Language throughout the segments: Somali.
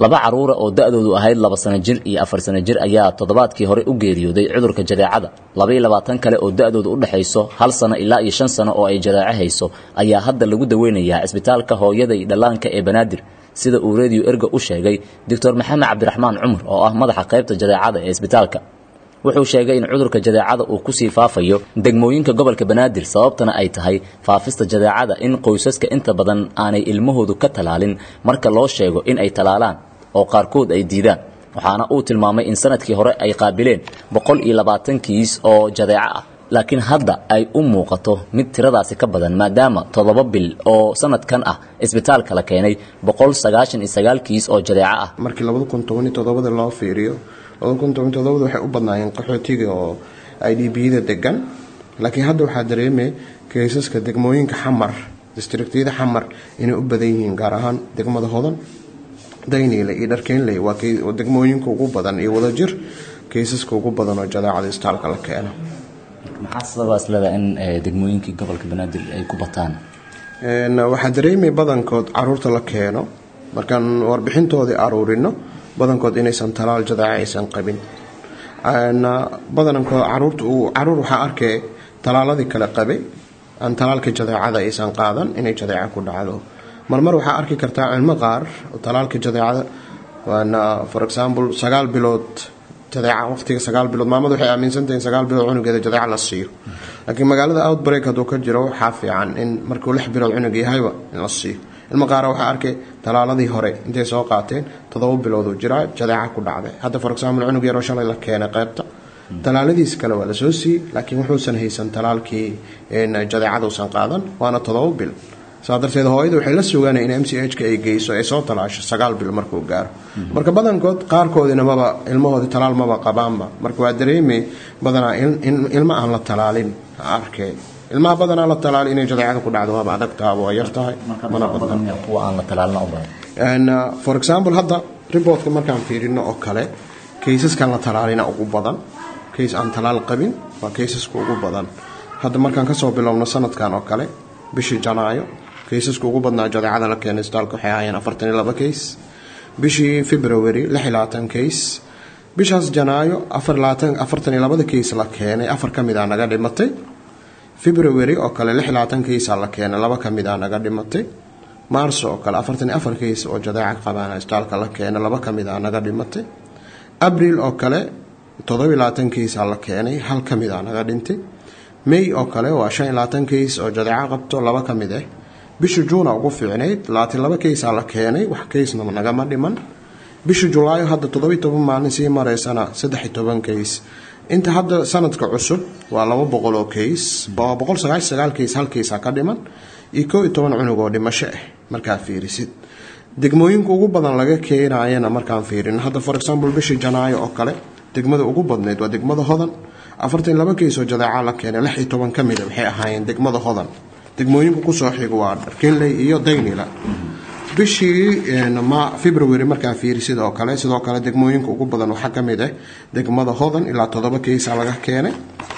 laba caruura oo da-doodu ahayd laba sano jir iyo afar sano jir ayaa toddobaadkii hore u geeriyooday cudurka jadeecada laba iyo labaatan kale oo da-doodu u dhexayso hal sano ilaa iyo shan sano oo ay jadeeco hayso ayaa hadda lagu daweynayaa cisbitaalka hooyada iyo dhallaanka ee banaadir sida uu radio erga u sheegay doctor maxamed cabdiraxmaan cumar oo ah madaxa qaybta jadeecada ee isbitaalka wuxuu sheegay in cudurka jadeecada uu kusii faafayo degmooyinka gobolka banaadir sababtana ay tahay faafista jadeecada in qoysaska inta badan aanay ilmahoodu ka talaalin marka loo sheego in ay talaalaan oo qaarkood ay diidaan waxaana uu tilmaamay in sanadkii hore ay qaabileen boqol iyo labaatan kiis oo jadeeco ah laakiin hadda ay u muuqato mid tiradaasi ka badan maadaama toddoba bil oo sanadkan ah isbitaalka la keenay boqol sagaashan iyo sagaal kiis oo jadeeco ah markii labada kun toban iyo toddobada loo fiiriyo labada kun toban iyo toddobada waxay u badnaayeen qaxootiga oo i d b-da degan laakiin hadda waxaa dareemay kaysaska degmooyinka xamar districtyada xamar inay u badan yihiin gaar ahaan degmada hodan dayniile iyo dharkeynley waa degmooyinka ugu badan iyo wadajir kaysaska ugu badan oo jadeecada istaalka la keeno maxaa sababaas leedahay in degmooyinkii gobolka banaadir ay ku bataan waxaa dareemay badankood caruurta la keeno markaan warbixintoodii aruurino badankood inaysan talaal jadeeca aysan qabin badankood caruurta caruur waxaa arkay talaaladii kale qabay aan talaalka jadeecada aysan qaadan inay jadeeca ku dhacdo marmar waxaa arki kartaa cilmo qaar talaalka jadeecada waana for example sagaal bilood jadeeca waqtiga sagaal bilood maamadu waxay aaminsantahay in sagaal bilood cunugeeda jadeeca la siiyo laakiin magaalada outbreak hadduu ka jiro waxaa fiican in markuu lix bilood cunug yahayba in la siiyo ilmo qaara waxaa arkay talaaladii hore intay soo qaateen toddoba bilood uu jiraa jadeeca ku dhacday hadda for example cunug yaroo shalay la keenay qaybta talaaladiis kale waa lasoo siiyey laakiin wuxuusan haysan talaalkii jadeecaduusan qaadan waana toddoba bil saa darteed hooyada waxay la sugaanay in m c h ka ay geyso ay soo talaasho sagaal bil markuu gaaro marka badankood qaarkoodina maba ilmahoodii talaal maba qabaanba marka waa dareemay badanaa ilma aan la talaalin arkay ilmaha badanaa la talaali inay jadeecada ku dhacdo waaba adag taha waa yar tahay mana badna for example hadda riboortka markaan fiirino oo kale kaysaskan la talaalina ugu badan kays aan talaal qabin waa kaysaska ugu badan hadda markaan kasoo bilowno sanadkan oo kale bishii janaayo kaysaska ugu badnaa jadeecada la keenay isbitaalka waxay ahaayeen afartan iyo laba kays bishii february lix iyo labaatan kays bishaas janaayo afar labaatan afartan iyo labada kays la keenay afar ka mid a naga dhimatay february oo kale lix iyo labaatan kaysa la keenay laba ka mid a naga dhimatay maarso oo kale afartan iyo afar kays oo jadeeca qabaana isbitaalka la keenay laba ka mid a naga dhimatay abril oo kale toddobiyo labaatan kaysa la keenay hal ka mid a naga dhintay may oo kale waa shan iyo labaatan kays oo jadeeco qabto laba ka mid ah bisha juuna ugu fiicnayd labaatan laba kaysaa la keenay wax kaysna nagama dhiman bisha julaayo hadda toddobiyo toban maalin sii mareysana saddex iyo toban kays inta hadda sanadka cusub waa laba boqol oo kays boqol sagaashan sagaal kays hal kaysaa ka dhiman iyo koo iyo toban cunug oo dhimasho ah markaa fiirisid degmooyinka ugu badan laga keenayana markaan fiirin hadda for example bishii janaayo oo kale degmada ugu badnayd waa degmada hodan afartan laba kays oo jadeeca la keenay lix iyo toban ka mida waxay ahaayeen degmada hodan degmooyinka kusoo xiga waa dharkinley iyo daynila bishii february markaa fiiri sidoo kale sidoo kale degmooyinka ugu badan waxaa ka mid ah degmada hodan ilaa toddoba kaysa laga keenay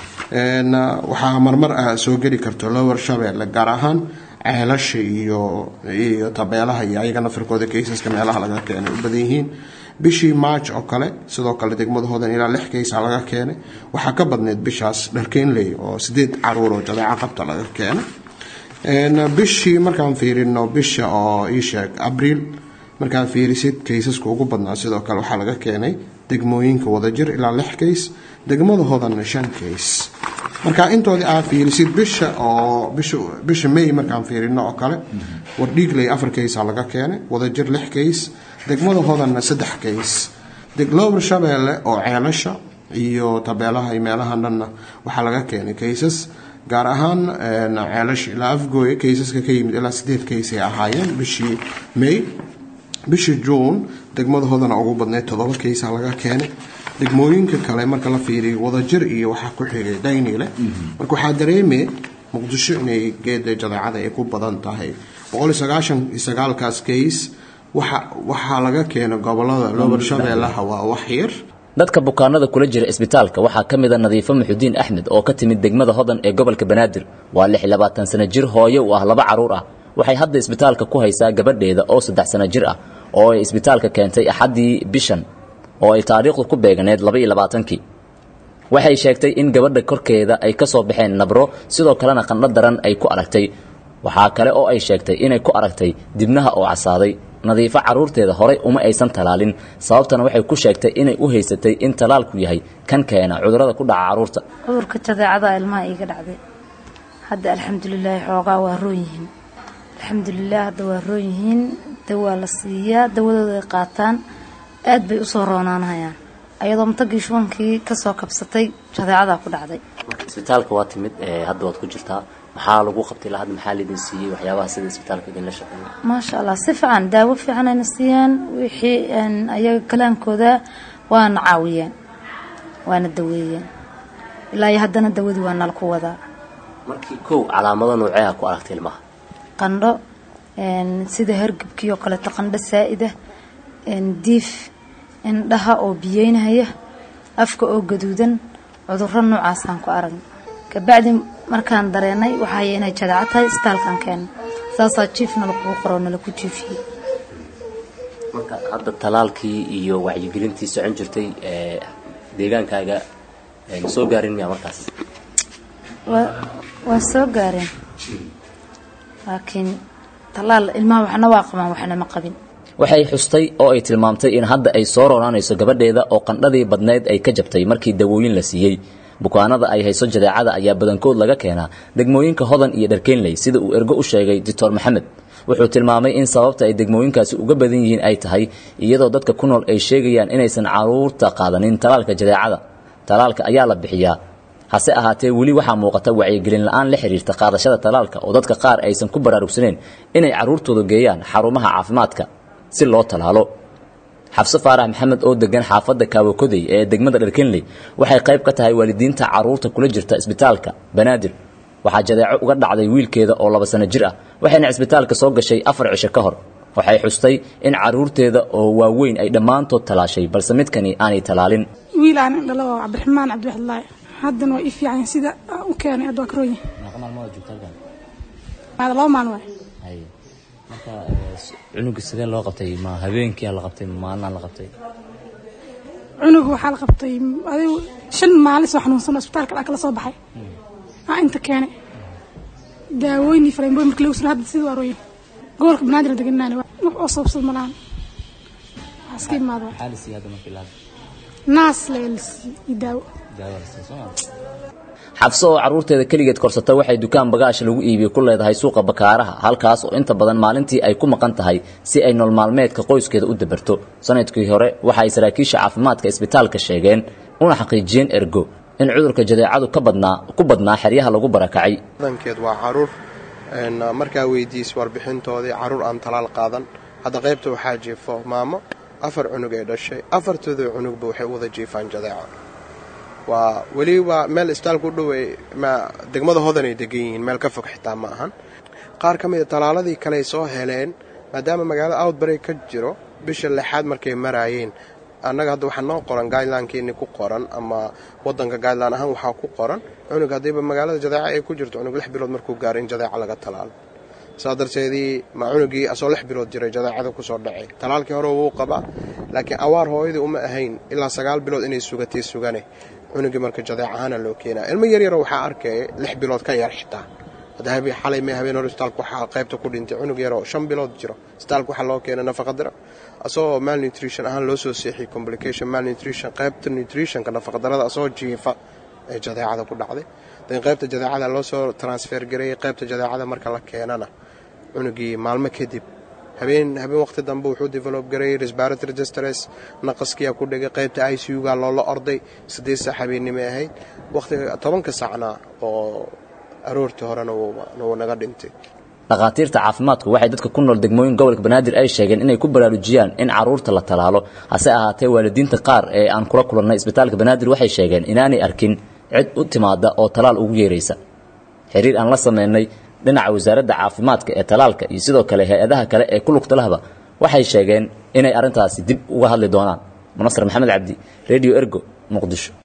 waxaa marmar ah soo geli karto lower shabeelle gaar ahaan ceelasha iyo iyo tabeelaha iyo ayaga nafirkooda kaysaska meelaha laga keenay u badan yihiin bishii march oo kale sidoo kale degmada hodan ilaa lix kaysa laga keenay waxaa ka badneyd bishaas dharkeenley oo sideed caruur oo jadeeco qabta laga keenay bishii markaan fiirino bisha oo iisheeg abriil markaan fiirisid kaysaska ugu badnaa sidoo kale waxaa laga keenay degmooyinka wadajir ilaa lix kays degmada hodanna shan kays marka intoodii aa fiirisid bisha oo bisha may markaan fiirino oo kale wardhiigley afar kaysa laga keenay wadajir lix kays degmada hodanna saddex kays lower shabeelle oo ceelasha iyo tabeelaha iyo meelaha dhanna waxaa laga keenay kaysas gaar ahaan ceelasha ilaa afgooye kaysaska ka yimid ilaa sideed kays ay ahaayeen bishii may bishii juun degmada hodana ugu badneyd toddoba kaysa laga keenay degmooyinka kale marka la fiiriyo wadajir iyo waxaa ku xigay daynile marka waxaa dareemay muqdisho inay geeda jadeecada ay ku badan tahay boqoliyo sagaashan iyo sagaalkaas kays waxaa laga keenay gobolada lobar shabeellaha waa wax yar dadka bukaanada kula jira isbitaalka waxaa ka mida nadiifo muxudiin axmed oo ka timid degmada hodan ee gobolka banaadir waa lix iyo labaatan sano jir hooye u ah laba caruur ah waxay hadda isbitaalka ku haysaa gabadheeda oo saddex sano jir ah oo ay isbitaalka keentay axaddii bishan oo ay taariikhdu ku beeganeed labaiyo labaatankii waxay sheegtay in gabadha korkeeda ay ka soo baxeen nabro sidoo kalena qandho daran ay ku aragtay waxaa kale oo ay sheegtay inay ku aragtay dibnaha oo casaaday nadiifo carruurteeda horay uma aysan talaalin sababtana waxay ku sheegtay inay u haysatay in talaalku yahay kan keena cudurrada ku dhaca carruurta cudurka jadeecada ilmaha iiga dhacday hadda alxamdulilaahi xoogaa waa roon yihiin alxamdulilah hadda waa roon yihiin dawaa la siiyaa dawadooda ay qaataan aad bay usoo roonaanhayaan ayadoo matagii shubankii kasoo kabsatay jadeecadaa ku dhacday isbitaalka waa timid hadda waad ku jirtaa maxaa lagu qabtay ilaa hadda maxaa laidin siiyey waxyaabaha sida isbitaalka idinla shaqeeya maasha allah si fiican daawo fiican ayna siiyeen wixii ayaga kalaankooda waana caawiyeen waana daweeyeen ilaa iyo haddana dawadii waa nala ku wadaa markii kow calaamado nooceeha ku aragtay ilmaha qandho sida hergabkii oo kaleeto qandho saa-ida diif indhaha oo biyeynahaya afka oo gaduudan cudurro noocaasaan ku aragna kabacdi markaan dareenay waxaay inay jadeeco tahay isbitaalkan keena saasaa jiif nala kugu qoroo nala ku jiifiyey marka hadda talaalkii iyo wacyigelintii socon jirtay deegaankaaga ma soo gaarin miyaa markaas waa soo gaareen laakiin talaal ilmaha waxna waa qabaan waxna ma qabin waxay xustay oo ay tilmaamtay in hadda ay soo roonaanayso gabadheeda oo qandhadii badnayd ay ka jabtay markii dawooyin la siiyey bukaanada ay hayso jadeecada ayaa badankood laga keenaa degmooyinka hodan iyo dharkeenley sida uu ergo u sheegay doctor maxamed wuxuu tilmaamay in sababta ay degmooyinkaasi uga badan yihiin ay tahay iyadoo dadka ku nool ay sheegayaan inaysan caruurta qaadanin talaalka jadeecada talaalka ayaa la bixiyaa hase ahaatee weli waxaa muuqata wacyigelin la-aan la xiriirta qaadashada talaalka oo dadka qaar aysan ku baraarugsaneen inay carruurtooda geeyaan xarumaha caafimaadka si loo talaalo xabse faarax maxamed oo degan xaafadda kaawakodey ee degmada dharkenley waxay qayb ka tahay waalidiinta carruurta kula jirta isbitaalka banaadir waxaa jadeeco uga dhacday wiilkeeda oo laba sano jir ah waxayna cisbitaalka soo gashay afar cisho ka hor waxay xustay in carruurteeda oo waaweyn ay dhammaantood talaashay balse midkani aanay talaalin wiil aan indhalo oo cabdiraxmaan cabdiwaxdilaahi haddana waa ii fiican sida u keenay hadda waa ka rooyin laba maalin waay marka cunuga sidee loo qabtay ma habeenkii la qabtay ma maalina la qabtay cunuga waxaa la qabtay adigu shan maalin soo xanuunsan isbitaalka dhaa kala soo baxay aa inta keenay daawooyin iyo faleemboyin marka lagu sino hadda sida waa rooyin gobolka banaadir deganaan wax oo sababsad malahan waxaa iska imaada maxaa la siiyey hadda markii la naas leelsi iyo daawo daawo la siiyey soo xabso oo carruurteeda keligeed korsata waxay dukaan bagaash lagu iibiyey ku leedahay suuqa bakaaraha halkaas oo inta badan maalintii ay ku maqan tahay si ay nool maalmeedka qoyskeeda u dabarto sanadkii hore waxa ay saraakiisha caafimaadka isbitaalka sheegeen una xaqiijiyeen ergo in cudurka jadeecadu ka badnaa ku badnaa xeryaha lagu barakacay badankeed waa caruur markaa weydiis warbixintoodii caruur aan talaal qaadan hadda qaybta waxaa jiifo maamo afar cunug ay dhashay afartooda cunugba waxay u wada jiifaan jadeeco waa weliba meel isbitaalka u dhowey degmada hodan ay degan yihiin meel ka fog xitaa ma ahan qaar ka mida talaaladii kaleay soo heleen maadaama magaalada outbreak ka jiro bisha lixaad markay maraayeen annaga hadda waxaa noo qoran guidelinekeenii ku qoran ama wadanka guideline ahaan waxaa ku qoran cunug haddiiba magaalada jadeeca ay ku jirto cunug lix bilood markuu gaaro in jadeeca laga talaalo saa darteedii ma cunugii asoo lix bilood jiray jadeecada kusoo dhacay talaalkii hore wuu qabaa laakiin awaar hooyadii uma ahayn ilaa sagaal bilood inay sugatay sugane cunugii marka jadeec ahaana loo keenaa ilmo yaryaro waxaa arkaya lix bilood ka yar xitaa xalay may habeen hore isbitaalka waxaa qaybta ku dhintay cunug yaroo shan bilood jiro isbitaalka waxaa loo keenay nafaqadira asagoo malnutrition ahaan loo soo seexiyey complication malnutrition qaybta nutritionka nafaqadarada asagoo jiifa ee jadeecada ku dhacday dan qaybta jadeecada loo soo transfer gareeyey qaybta jadeecada marka la keenana cunugii maalmo kadib habeen habeen waqti dambe wuxuu develop gareeyey respiratory distress naqaskiyaa ku dhigay qaybta i c u-ga loola orday siddeed saac habeennimay ahayd waqtiga tobanka saacna oo aroortii horena wuu naga dhintay dhakhaatiirta caafimaadku waxay dadka ku nool degmooyin gobolka banaadir ay sheegeen inay ku baraarujiyaan in carruurta la talaalo hase ahaatee waalidiinta qaar ee aan kula kulannay isbitaalka banaadir waxay sheegeen inaanay arkin cid u timaada oo talaal ugu yeeraysa xiriir aan la sameynay dhinaca wasaaradda caafimaadka ee talaalka iyo sidoo kale hay-adaha kale ee ku lugta lahba waxay sheegeen inay arrintaasi dib uga hadli doonaan munasar maxamed cabdi radio ergo muqdisho